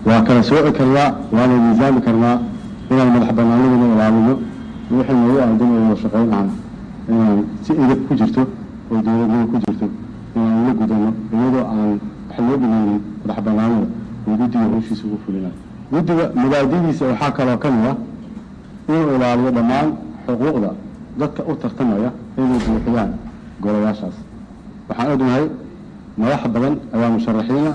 waa kala sooci karnaa waana miisaami karnaa inaan madax banaanadina ilaalino wixii noogu aadan oo wada shaqayn aan inaan si edab ku jirto oo dowladnimo ku jirto inaan la gudano iyadoo aan wax loo dhimeynin madax banaanada oo guddiga howshiisa ugu fulinayo guddiga mubaadidiisa waxaa kaloo ka mid ah inuu ilaaliyo dhammaan xuquuqda dadka u tartamaya inay buuxiyaan golayaashaas waxaan ognahay madax badan ayaa musharaxiina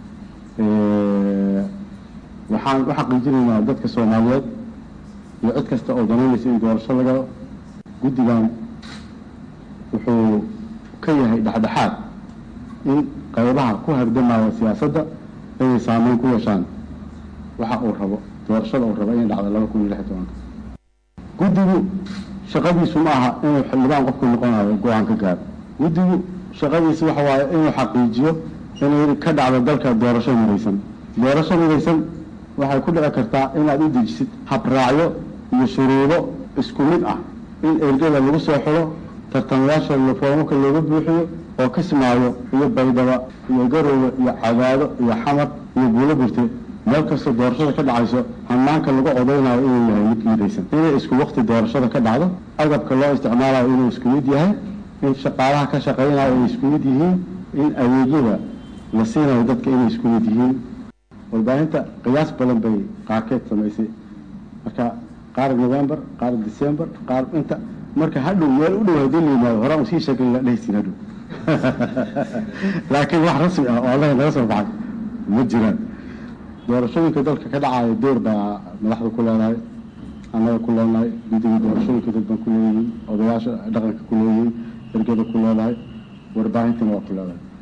waxaan u xaqiijinaynaa dadka soomaaliyeed iyo cid kasta oo danaynaysa in doorasho laga guddigan wuxuu ka yahay dhexdhexaad in qaybaha ku hardamaya siyaasadda inay saameyn ku yeeshaan waxa uu rabo doorashada uu rabo inay dhacdo laba kun iyo lix iyo tobanka guddigu shaqadiisu ma aha inuu xildhibaan qofku noqonayo go-aan ka gaaro guddigu shaqadiisu waxa waaye inuu xaqiijiyo inay ka dhacdo dalka doorasho midaysan doorasho midaysan waxay ku dhici kartaa inaad u dejisid habraacyo iyo shuruudo isku mid ah in ergada lagu soo xiro tartamayaasha foomaka looga buuxiyo oo kismaayo iyo baydhaba iyo garoowe iyo cadaado iyo xamar iyo buulo burte meel kastoo doorashada ka dhacayso hanaanka lagu codaynayo inuu yahay mid midaysan inay isku waqti doorashada ka dhacdo agabka loo isticmaalayo inuu isku mid yahay in shaqaalaha ka shaqaynayo ay isku mid yihiin in adeegyada la siinayo dadka inay isku mid yihiin warbaahinta qiyaas badan bay qaarkeed samaysay marka qaar november qaar december qaar inta marka hadhow meel u dhow haddii la yimaado horaan usii sheegay la dhehaysin hadhow laakiin wax rasmi ah oo allaga naga soo baxay ma jiraan doorashooyinka dalka ka dhacaya door baa madaxda ku leedahay annaga ku leenahay guddiga doorashooyinka dad baan ku leeyihiin odayaasha dhaqanka ku leeyihiin ergada ku leedahay warbaahintina waa ku leedahay